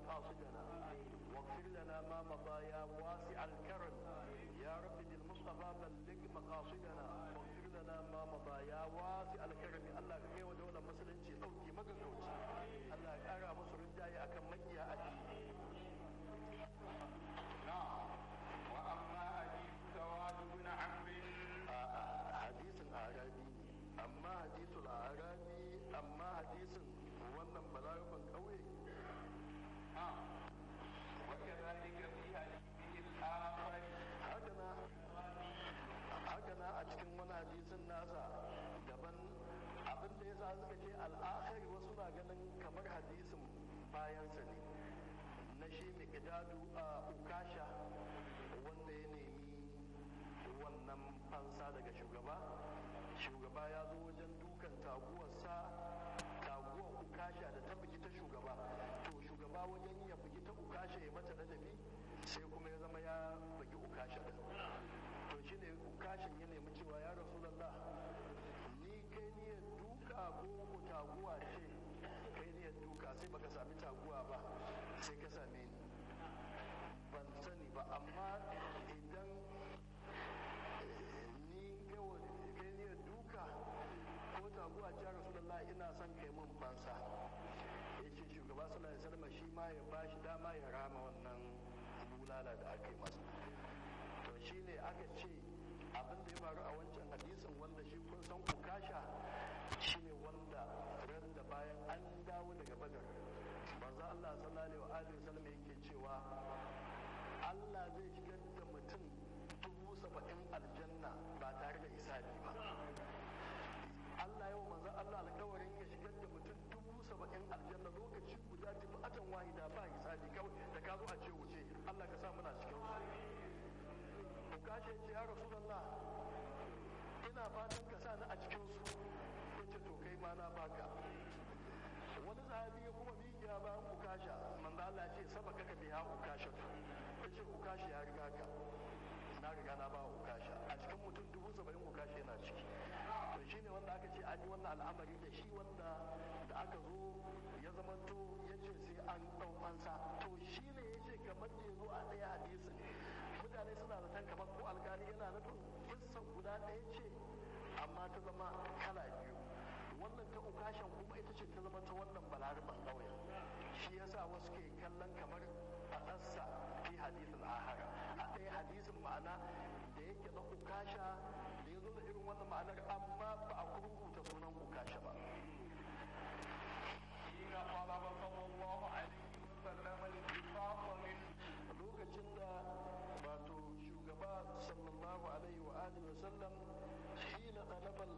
مقاصدنا واغفر لنا ما مضى يا واسع الكرم يا رب بالمصطفى بلغ مقاصدنا واغفر لنا ما مضى يا واسع الكرم الله كي ودولة مسلمتي أوكي مقصوتي الله أرى مصر الجاي أكم مجيها أجي نعم وأما حديث سواد بن عمرو حديث أعرابي أما حديث الأعرابي أما حديث wannan balaraban ƙauye نعم وكذلك في حديثه الآخر haka haka na a cikin wani hadisin nasa daban abin da ya sa suka ce al'akhir wasu na ganin kamar hadisin bayansa ne na shi miqdadu a ukasha wanda ya nemi wannan fansa daga shugaba shugaba ya zo wajen dukan taguwarsa taguwar ukasha da ta bugi ta shugaba to shugaba wajen ya bugi ta ukasha ya mata ladabi sai kuma ya zama ya bugi ukasha din to shi ne ukashin ya nemi cewa ya rasulallah ni kai ne duka ko ko taguwa ce kai ne duka sai baka sami taguwa ba sai ka same ni ban sani ba amma idan ni kai ne duka ko taguwa ce rasulallah ina son kai mun fansa ya ce shugaba sallallahu alaihi wasallam shi ma ya bashi dama ya rama wannan bulala da aka yi masa to shine aka ce abin da ya faru a wancan hadisin wanda shi kun san ukasha shine wanda ran da bayan an dawo daga badar manzo Allah sallallahu alaihi wasallam yake cewa Allah zai shigar da mutum dubu saba'in aljanna ba tare da isabi ba Allah yau manzo Allah alƙawarin ya shigar da mutum dubu saba'in aljanna lokaci guda tafi atan wahida ba hisabi kawai da ka zo a ce wuce Allah ka sa muna cikin su kashe ce ya rasulallah ina fatan ka sa ni a cikin su yace to kai ma na baka wani sahabi ya kuma miƙiya bayan ukasha manzo Allah ya ce sabaka ka biya ukasha yace ukasha ya riga ka na riga na ba ukasha a cikin mutum dubu saba'in ukasha yana ciki to shine wanda aka ce an yi wannan al'amari da shi wanda da aka zo ya zamanto ya ce sai an ɗau fansa to shi ne ya ce kamar da ya zo a ɗaya hadisin mutane suna zaton kamar ko alkali yana nufin kissan guda ɗaya ce amma ta zama kala biyu wannan ta ukashan kuma ita ce ta zama ta wannan balaraban ƙauyen shi yasa wasu ke kallon kamar faɗarsa fi hadisin ahara a ɗaya hadisin ma'ana da yake na ukasha da ya zo da irin wannan ma'anar amma ba a kurkuta sunan ukasha ba حين طلب صلى الله عليه وسلم الانفاق منه lokacin da wato shugaba sallallahu alaihi wa alihi wa sallam shi na talabal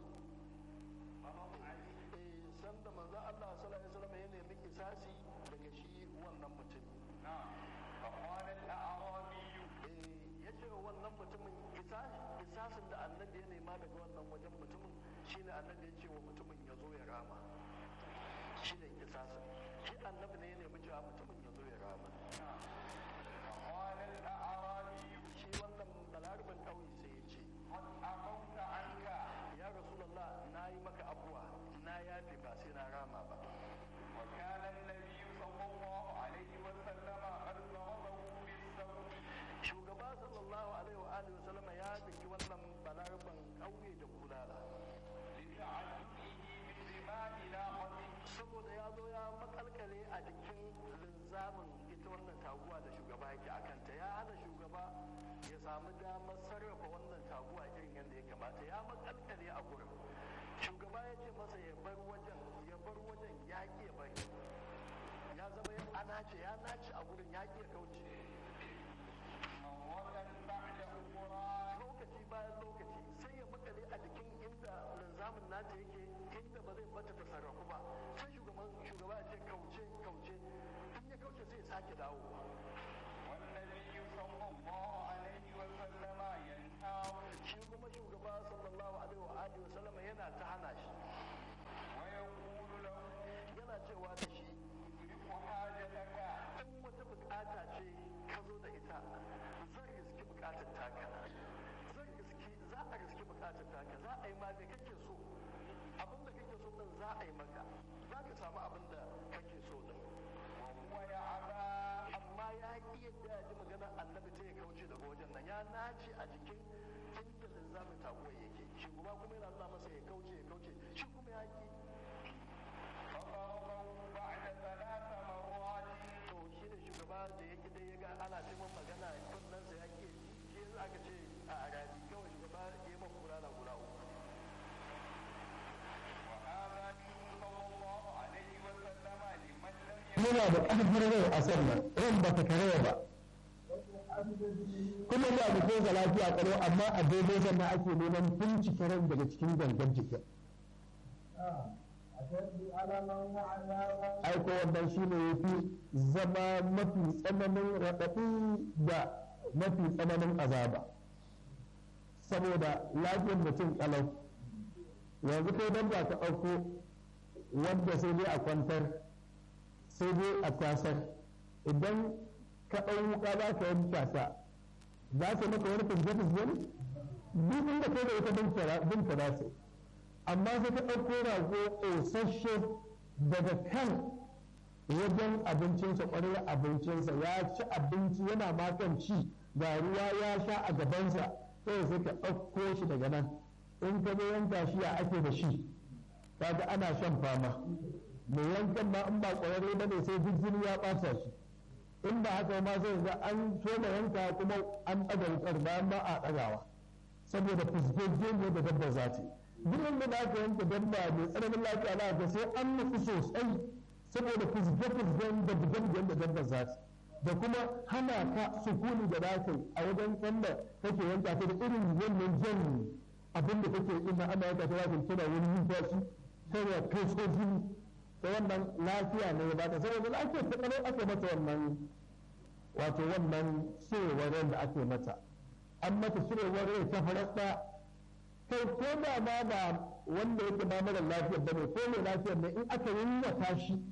eh sanda manzo Allah sallallahu alaihi wasallam ya nemi kisasi daga shi wannan mutum نعم فقال الأعرابي eh yace wa wannan mutumin kisasi kisasin da annabi ya nema daga wannan wajen mutumin shine annabi ya ce wa mutumin ya zo ya rama shine kisasin shi annabi ne ya nemi cewa mutumin ya zo ya rama فقال الأعرابي shi wannan balaraban ƙauye sai ya ce قد عفوت عنك ya rasulallah na yi maka abuwa na yafe ba sai na rama ba وكان النبي صلى الله عليه وسلم قد ضربه بالسوط shugaba sallallahu alaihi wa alihi wasallam ya daki wannan balaraban ƙauye da kulala لتعجبه من رمال ناقته saboda ya zo ya makalkale a jikin linzamin ita wannan taguwa da shugaba yake a kanta ya hana shugaba ya samu damar sarrafa wannan taguwa irin yadda ya kamata ya makalkale a gurin shugaba ya ce masa ya bar wajen ya bar wajen ya ki ya bari ya zama ya anace ya nace a gurin ya ki ya kauce مرة بعد أخرى lokaci bayan lokaci sai ya makale a jikin inda linzamin nata yake inda ba zai bata ta sarrafu ba sai shugaban shugaba ya ce kauce kauce in ya kauce sai ya sake dawowa والنبي صلى الله عليه وسلم ينهاه shi kuma shugaba sallallahu alaihi wa alihi wasallam yana ta hana shi ويقول له yana cewa da shi تدرك حاجتك in wata bukata ce ka zo da ita zan riski bukatar taka zan riski za a riski bukatar taka za a yi ma me kake so abin da yana da ƙarfin rai a sannan ran ba ta karaya ba kuma da jikin sa lafiya karo amma a daidai sannan ake neman bincike ran daga cikin gangan jikin aiko wannan shi ne ya fi zama mafi tsananin raɗaɗi da mafi tsananin azaba saboda lafiyar mutum ƙalau yanzu kai don ba ka ɗauko wanda sai dai a kwantar sai dai a tasar idan ka ɗau wuka za ka yanka ta za ta maka wani fizge-fizge ne duk inda kai da ita bin ta za su amma sai ka ɗauko rago ƙosasshe daga kan wajen abincinsa ƙwarar abincinsa ya ci abinci yana makan ci ga ruwa ya sha a gabansa sai sai ka ɗauko shi daga nan in ka zo yanka shi ya ake da shi kaga ana shan fama mai yankan ma in ba ƙwararre ba ne sai duk jini ya ɓata shi in ba haka ma zai ga an so da yanka kuma an ɗaga wukar bayan ba a ɗagawa saboda fusgogge ne da dabba za ta duk inda da aka yanka dabba mai tsananin lafiya za ga sai an nufi sosai saboda fusge-fusgen da bugen da dabba za ta da kuma hana ka sukuni da dakin a wajen wanda kake yanka ta da irin wannan jan abin da kake ina ana yanka ta wajen tana wani numfashi tana kai jini ta wannan lafiya ne ba ta saboda ake ta kalau ake mata wannan wato wannan cirewar ran da ake mata an mata cirewar rai ta farasta kai ko da ma ba wanda yake ba mara lafiyar bane ko mai lafiyar ne in aka yiwata shi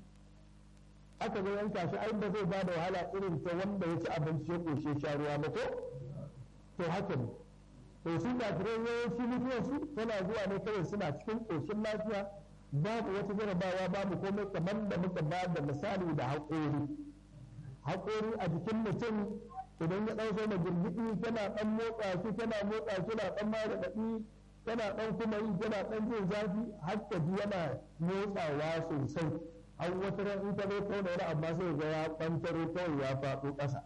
aka zo yanka shi ai ba zai ba da wahala irin ta wanda ya ci abinci ya koshe sha ruwa ba ko to haka ne to su da yawanci mutuwar su tana zuwa ne kawai suna cikin koshin lafiya babu wata jarabawa babu komai kamar da muka ba da misali da haƙori haƙori a jikin mutum idan ya ɗau da girgiɗi tana ɗan motsa shi tana motsa shi na ɗan mara daɗi tana ɗan kuma yi tana ɗan jin zafi har ka ji yana motsawa sosai an wata ran in ta zo kauna wani amma sai ga ya ɓantaro kawai ya faɗo ƙasa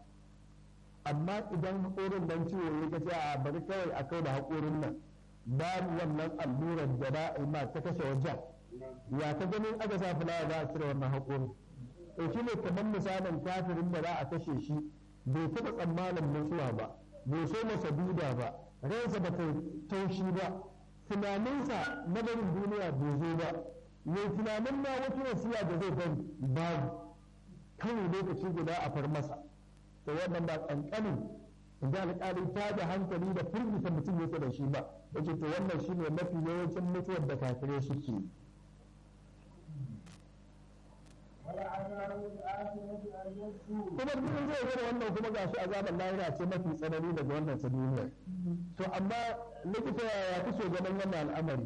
amma idan haƙorin nan ciwo ya ka ce a bari kawai a kai da haƙorin nan babu wannan allurar da za a yi ma ta kashe wajen ya ta ganin aka sa fulawa za a cire wannan haƙorin to shi ne kamar misalin kafirin da za a kashe shi bai taɓa tsammanin mutuwa ba bai so masa duda ba ransa ba ta taushi ba tunaninsa na barin duniya bai zo ba mai tunanin ma wata wasiya da zai bari babu kawai lokaci guda a far masa to wannan ba kankanin da alƙali ta da hankali da firgita mutum yake da shi ba yace to wannan shine mafi yawancin mutuwar da kafirai suke kuma duk zai gane wannan kuma gashi azabar lahira ce mafi tsanani daga wannan ta duniyar to amma likita yaya kake ganin wannan al'amari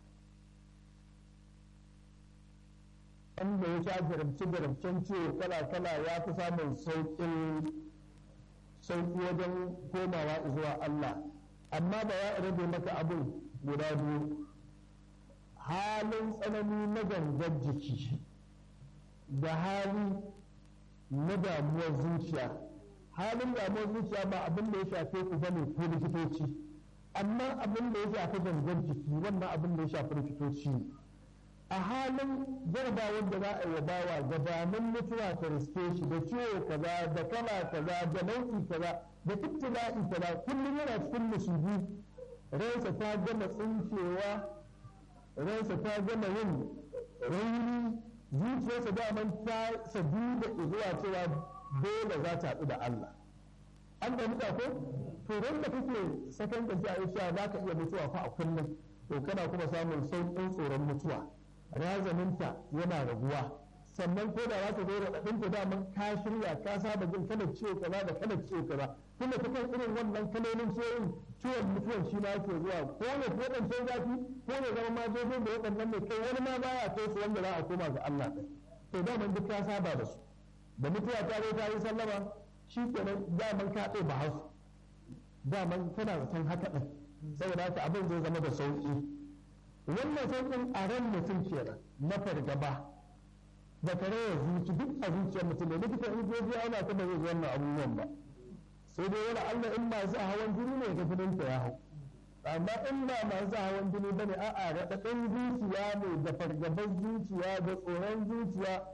wanda ya sha jarabci jarabcen ciwo kala kala ya fi samun sauƙin sauƙi wajen komawa zuwa Allah amma da ya rage maka abin guda biyu halin tsanani na gangar jiki da hali na damuwar zuciya halin damuwar zuciya ba abin da ya shafe ku bane ko likitoci amma abin da ya shafi gangar jiki wannan abin da ya shafi likitoci ne a halin jarabawar da za a yi bawa gabanin mutuwa ta riske shi da ciwo kaza da kala kaza da nau'i kaza da ibtila'i kaza kullum yana cikin musubi ransa ta gama tsinkewa ransa ta gama yin rauni zuciyarsa daman ta sadu da zuwa cewa dole za ta haɗu da Allah an da muka ko to ran da kake sakan ka a cewa za ka iya mutuwa fa a kullum to kana kuma samun sauƙin tsoron mutuwa razaninta yana raguwa sannan ko da za ta zo raɗaɗinta daman ka shirya ka saba jin kana ciwo kaza da kana ciwo kaza tunda ta kan irin wannan kalolin ciwon ciwon mutuwan shi ma yake zuwa ko ne ko ɗan sai zafi ko ne zama ma zo da waɗannan ne kai wani ma baya kai su wanda za a koma ga Allah ɗin to daman duk ka saba da su da mutuwa ta zo ta yi sallama shi kenan daman ka ɗaya ba hausa daman kana zaton haka ɗin saboda haka abin zai zama da sauƙi wannan sauƙin a ran mutum kenan na fargaba da karayar zuci duk a zuciyar mutum ne likita in je biya ana kuma zai wannan abubuwan ba sai dai wani Allah in masu hawan jini ne ga jinin ta ya hau amma in ba masu hawan jini bane a'a raɗaɗin zuciya ne da fargabar zuciya da tsoron zuciya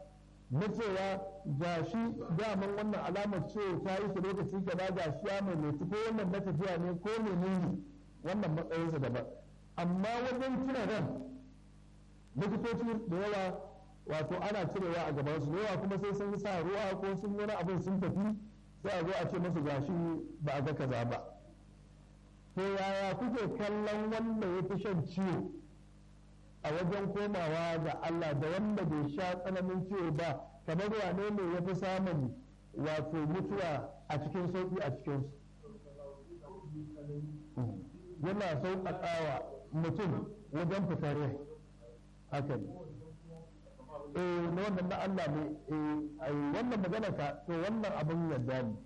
na cewa ga shi daman wannan alamar ce ta yi shi lokaci gaba ga shi ya mai ko wannan na tafiya ne ko menene wannan matsayinsa daban amma wajen cire ran likitoci da yawa wato ana cirewa a gaban su da yawa kuma sai sun sa ruwa ko sun wani abin sun tafi sai a zo a ce musu gashi ba a ga kaza ba to yaya kuke kallon wanda ya fi shan ciwo a wajen komawa ga Allah da wanda bai sha tsananin ciwo ba kamar wane ne ya fi samun wato mutuwa a cikin sauƙi a cikinsu yana sauƙaƙawa mutum wajen fitar rai haka ne eh na wannan na Allah ne eh wannan magana ka to wannan abin yadda ne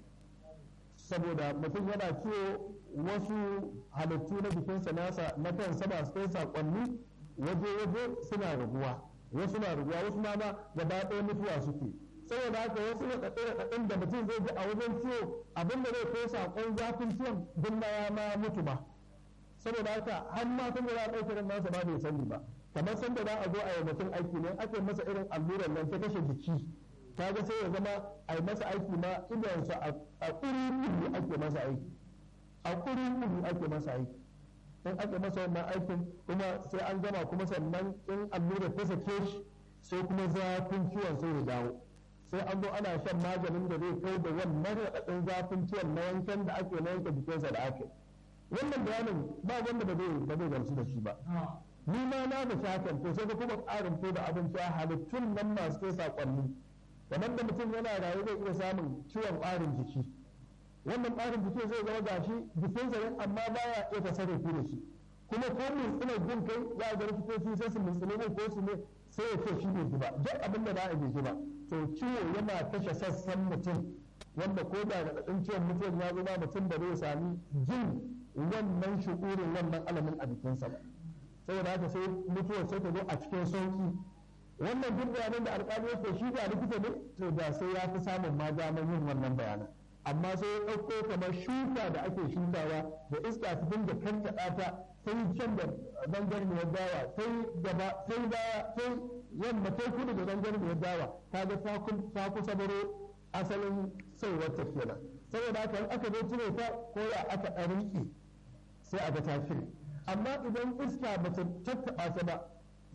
saboda mutum yana ciwo wasu halittu na jikinsa nasa na kan sama su kai saƙonni waje-waje suna raguwa wasu na raguwa wasu ma gaba ɗaya mutuwa suke saboda haka wasu raɗaɗe-raɗaɗin da mutum zai ji a wajen ciwo abin da zai kai saƙon zafin ciwon duk ma ya ma mutu ba saboda haka har ma tun da za a ɗauke ran nasa ba bai sani ba kamar san da za a zo a yi mutum aiki ne ake masa irin allurar nan ta kashe jiki kaga sai ya zama a yi masa aiki ma idansa a ƙuri ake masa aiki a ƙuri ake masa aiki in ake masa wannan aikin kuma sai an gama kuma sannan in allura ta sake shi sai kuma zafin ciwon sai ya dawo sai an zo ana shan maganin da zai kai da wannan raɗaɗin zafin ciwon na wankan da ake na yanke jikinsa da ake wannan bayanin ba wanda ba zai ba zai gamsu da shi ba ni ma na da shakan to sai ka kuma ƙarin to da abin cewa halittun nan masu kai saƙonni kamar da mutum yana rayu zai iya samun ciwon ƙarin jiki wannan ɓarin jikin zai zama gashi jikinsa ne amma baya iya tasarrufi da shi kuma ko mintsina jin kai ya ga likitoci sai su mintsine ne ko su ne sai ya ce shi bai ji ba duk abin da za a ji ba to ciwo yana kashe sassan mutum wanda ko da raɗaɗin ciwon mutum ya zama mutum da zai sami jin wannan shukurin wannan alamin a jikinsa ba saboda haka sai mutuwar sai ta zo a cikin sauki wannan duk bayanan da alƙali yake shi da likita ne to da sai ya fi samun ma damar yin wannan bayanan amma sai ya ɗauko kamar shuka da ake shukawa da iska ta dinga kankaɗa ta sai can da zangarniyar dawa sai gaba sai baya sai yamma sai kudu da zangarniyar dawa ta ga ta kusa baro asalin sauwar ta kenan saboda haka aka zo cire ta ko ya aka ɗarinki sai a ga ta shiri amma idan iska ba ta tattaɓa ta ba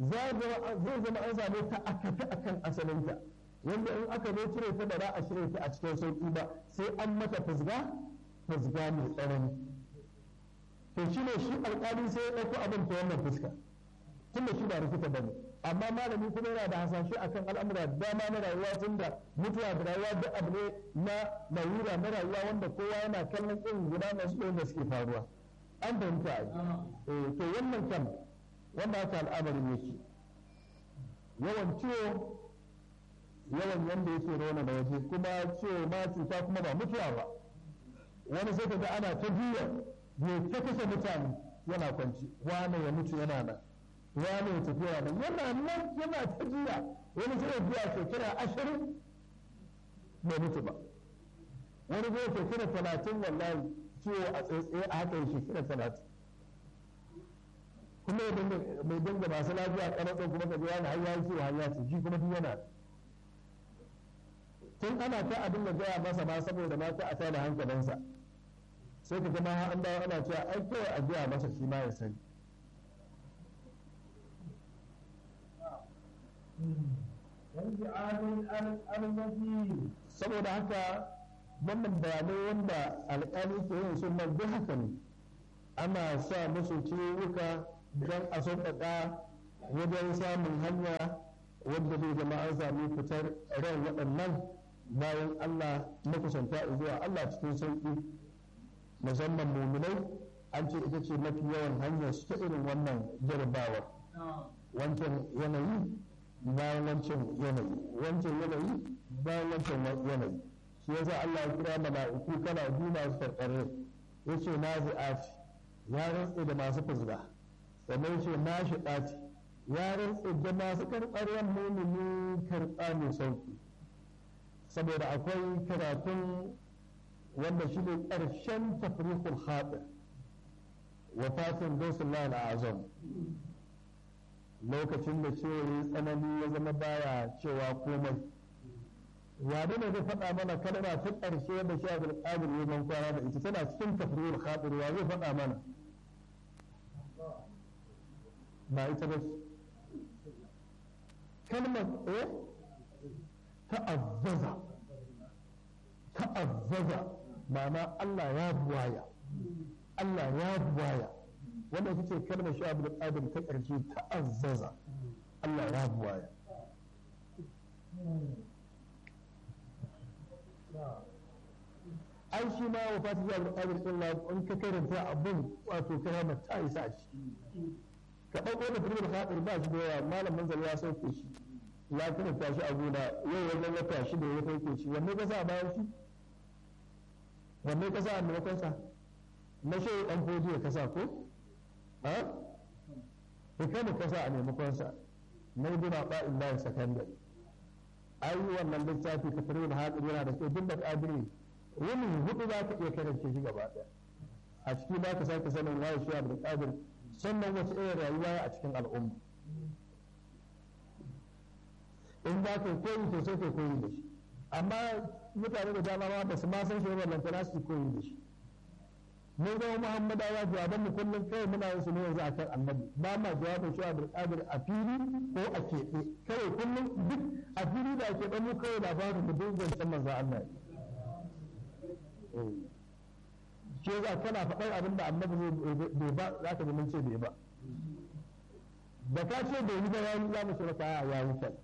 zai zama an same ta a kafi akan asalinta wanda in aka zo cire ta ba za a cire ta a cikin sauki ba sai an mata fusga fusga mai tsanani to shi ne shi alƙali sai ya ɗauko abin ta wannan fuska tunda shi ba rikita ba ne amma malami kuma yana da hasashe akan al'amura da dama na rayuwa tunda mutuwa da rayuwa duk abu ne na larura na rayuwa wanda kowa yana kallon irin guda masu ɗaya da suke faruwa an fahimta a yi to wannan kam wanda haka al'amarin yake yawan ciwo yawan yanda yake rauna da waje kuma ciwo ma cuta kuma ba mutuwa ba wani sai ka ga ana ta juya ya ta kashe mutane yana kwanci wane ya mutu yana nan wane ya tafi yana nan yana nan yana ta juya wani sai ya juya shekara ashirin bai mutu ba wani zai shekara talatin wallahi ciwo a tsaye a haka ya shekara talatin kuma mai dinga masu lafiya kanatsun kuma ka ji wani har ya ciwo har ya ce shi kuma duk yana tun ana ta abin da gaya masa ma saboda ma ta a tada hankalinsa sai ka zama an dawo ana cewa ai kawai a gaya masa shi ma ya sani saboda haka wannan bayanai wanda alƙali ke yin sun nan duk haka ne ana sa musu ciwuka don a sauƙaƙa wajen samun hanya wadda zai zama an sami fitar ran waɗannan bayan Allah makusanta zuwa Allah cikin sauƙi musamman muminai an ce ita ce mafi yawan hanyar su ta irin wannan jarabawar wancan yanayi bayan wancan yanayi wancan yanayi bayan wancan yanayi shi yasa Allah ya kira mala'iku kana biyu masu karkare ya ce na zi'ati ya rantse da masu fuzga sannan ya ce na shi ɗaci ya rantse da masu karɓar mumini karɓa mai sauki saboda akwai karatun wanda shi ne ƙarshen tafrikul haɗin wafatin gausullah azam lokacin da ciwo ya tsanani ya zama baya cewa komai wane ne zai faɗa mana kalma ta ƙarshe da shi abul qadir ya ban kwana da ita tana cikin tafrul khatir wa zai faɗa mana ba ita ba kalmar eh ta'azzaza ta'azzaza ma'ana Allah ya buwaya Allah ya buwaya wanda ita ce kalmar shi abul qadir ta ƙarshe ta'azzaza Allah ya buwaya ai shi ma wa fati ya buƙatar illa in ka karanta abin wato karama ta isa a ciki ka ɗauko da firmin haɗin ba shi da yawa malam manzal ya sauke shi ya karanta shi a gona yau wajen wata shi da ya sauke shi wanne ka sa bayan shi wanne ka sa a maimakon sa na shi ɗan fodiyo ka sa ko ha hikamu ka sa a maimakon sa na yi duna ba'in bayan sakandare ai wannan littafi ka firmin haɗin yana da kyau duk da ƙadiri wani hudu za ka iya karance shi gaba ɗaya a ciki za ka sake sanin waye shi abu da ƙadir sannan wace irin rayuwa a cikin al'umma in za ka koyi to sai ka koyi da shi amma mutane da dama ma ba su ma san shi ba lantana su koyi da shi mun zama muhammadawa jawaban mu kullum kawai muna yin su ne yanzu akan annabi ba ma jawabin shi abu da ƙadir a fili ko a keɓe kawai kullum duk a fili da a keɓe mu kawai labarin mu duk zancen manzo Allah shi yasa kana faɗar abin da annabi bai ba za ka mun ce bai ba da ka ce bai yi ba ya yi za mu ce maka ya yi kyau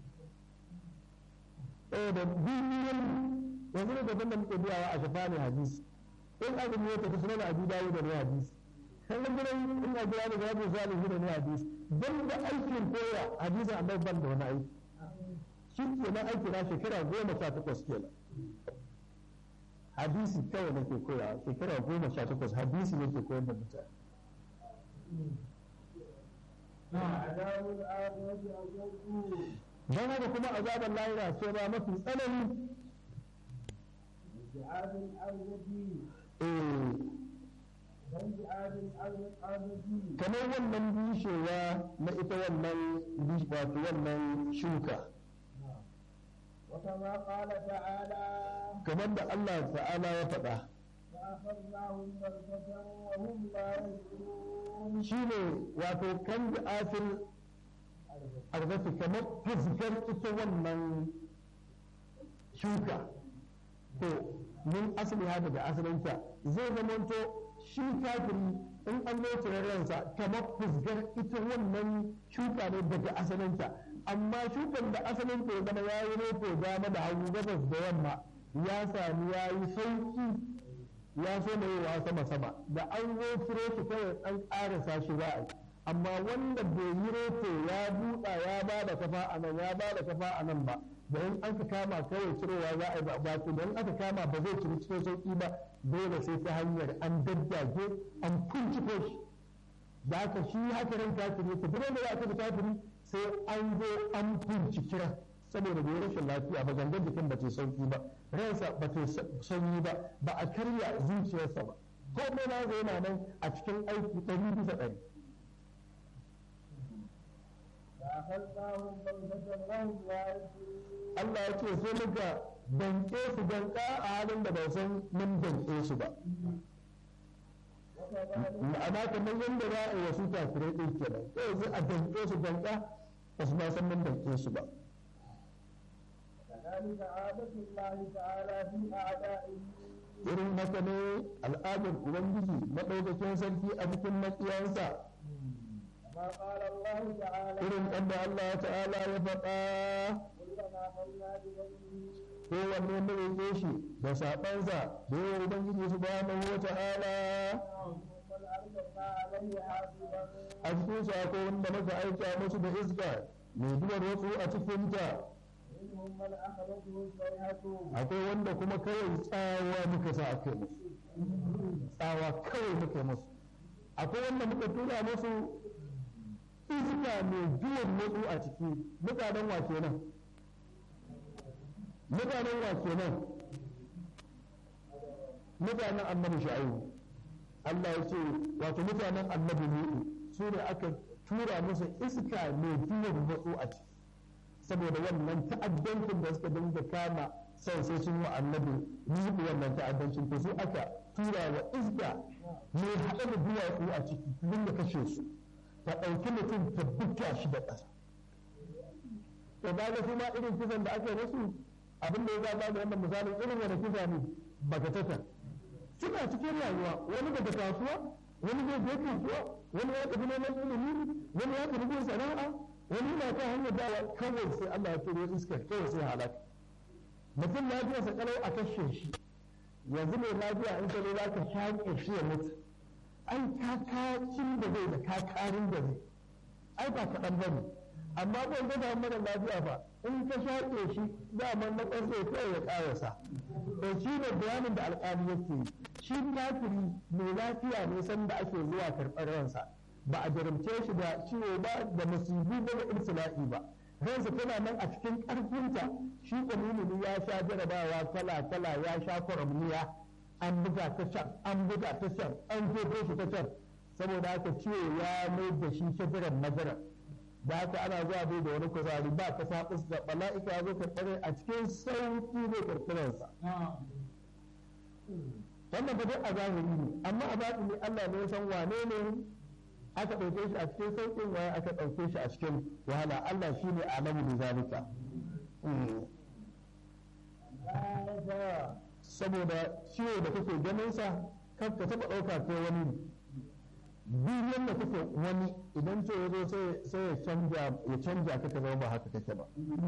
eh da biyan yanzu ne daban da muke biyawa a shafa ne hadisi in azumi ya tafi sunan abi dawo da ne hadisi kan ga gurin in a biya da gabu salihu da ne hadisi dan da aikin koya hadisi annabi ban da wani aiki shi kenan aiki na shekara goma sha takwas kenan hadisi kawai nake koya shekara goma sha takwas hadisi nake koyar da mutane don haka kuma azabar lahira ce ba mafi tsanani kamar wannan bishewa na ita wannan wato wannan shuka وكما قال تعالى kamar da Allah ta'ala ya faɗa فأخذناهم بغتة وهم لا يشعرون shi ne wato kan da asir arzaki kamar fuskar ita wannan shuka to min asali hada da asalinta zai zamanto shi kafiri in an zo cire ransa kamar fuskar ita wannan shuka ne daga asalinta amma shukan da asalin ya zama ya yi roto dama da hagu gabas da yamma ya sami ya yi sauki ya so da yawa sama sama da an zo ciro shi kawai an ƙarasa shi za a yi amma wanda bai yi roto ya buɗa ya ba da kafa a nan ya ba da kafa a nan ba da in aka kama kawai cirowa za a yi ba to da in aka kama ba zai ciri cikin sauki ba dole sai ta hanyar an daddage an kunciko shi da haka shi haka ran kafiri yake duk wanda za a tafi kafiri sai an zo an binciki ran saboda bai rashin lafiya ba gangan jikin ba ta sauki ba ransa ba ta sanyi ba ba a karya zuciyarsa ba komai na zai yana nan a cikin aiki ɗari bisa ɗari فأخذناهم بغتة وهم لا يشعرون Allah ya ce sai muka danƙe su danƙa a halin da ba san mun danƙe su ba وكذلك ma'ana kamar yadda za a yi wasu kafirai ɗin kenan kawai sai a danƙe su danƙa ba su ma san mun danƙe su ba كذلك عادة الله تعالى في أعدائه irin haka ne al'adar ubangiji maɗaukakin sarki a cikin maƙiyansa كما قال الله تعالى irin ƙanda Allah ta'ala ya faɗa كلما قلنا بذنبه kowanne mai roƙe shi da saɓansa da yawan ubangiji su ba wa ta'ala ثم أرسلنا عليه حاصبا a cikin su akwai wanda muka aika musu da iska mai duwar wasu a cikinta منهم من أخذته الصيحة akwai wanda kuma kawai tsawa muka sa aka yi musu tsawa kawai muka yi musu akwai wanda muka tura musu iska mai duwar wasu a ciki mutanen wa kenan mutanen wa kenan mutanen annabi shu'aibu Allah ya ce wato mutanen annabi nuhu su ne aka tura musu iska mai duwar wasu a ciki saboda wannan ta'addancin da suka dinga kama sai sai sun wa annabi yi wannan ta'addancin to su aka tura wa iska mai haɗe da duwatsu a ciki dinga kashe su ta ɗauki mutum ta buga shi da ƙasa to ba ga kuma irin kisan da aka yi musu abin da ya zaba da wannan misalin irin wani kisa ne bagatatan suna cikin rayuwa wani daga kasuwa wani zai je kasuwa wani ya tafi neman ilimi wani ya tafi yin sana'a wani yana kan hanyar dawa kawai sai Allah ya turo iskar kawai sai halaka mutum lafiyarsa kalau a kashe shi yanzu mai lafiya in ka zo za ka shaƙe shi ya mutu ai kakacin da zai da kakarin da zai ai ba kaɗan ba ne amma ban ga da mara lafiya fa in ka shaƙe shi daman na ƙarfe kawai ya ƙarasa to shi ne bayanin da alƙali yake yi shi kafiri mai lafiya ne san da ake zuwa karɓar ransa ba a jarumce shi da ciwo ba da musibu ba da ibtila'i ba ransa tana nan a cikin ƙarfinta shi ƙamuni ya sha jarabawa kala kala ya sha kwaramniya an buga ta can an buga ta can an jefo shi ta can saboda haka ciwo ya mai da shi shajaran majaran da haka ana zuwa bai da wani kuzari ba ka sabis da bala'ika ya zo karɓar a cikin sauki zai karɓarsa wannan ba duk a zahiri ne amma a batini Allah ne ya san wane ne aka ɗauke shi a cikin sauƙin waye aka ɗauke shi a cikin wahala Allah shi ne alamu da zalika saboda ciwo da kake ganin sa kan ka taɓa ɗauka ko wani duniyan da kake wani idan ce ya zo sai ya canja ya canja ka ka zama ba haka kake ba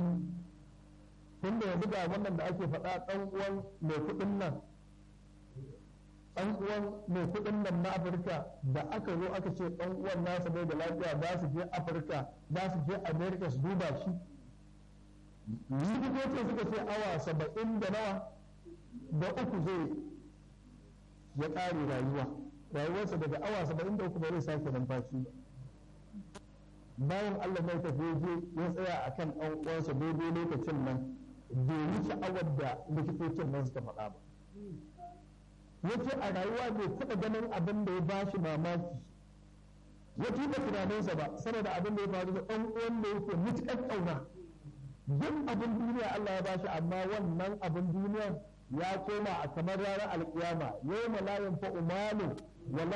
tunda yanzu ga wannan da ake faɗa ɗan uwan mai kuɗin nan ɗan uwan mai kuɗin nan na afirka da aka zo aka ce ɗan uwan nasa bai da lafiya za su je afirka za su je america su duba shi likitocin suka ce awa saba'in da nawa da uku zai ya ƙare rayuwa rayuwarsa daga awa saba'in da uku ba zai sake numfashi ba bayan allah mai tafi je ya tsaya a kan ɗan uwansa daidai lokacin nan bai wuce awar da likitocin nan suka faɗa ba yace a rayuwa bai taɓa ganin abin da ya ba shi mamaki ya tuba tunaninsa ba saboda abin da ya faru da ɗan uwan da yake mutuƙar ƙauna duk abin duniya Allah ya bashi amma wannan abin duniya ya koma a kamar ranar alƙiyama yau malayin fa umalu wala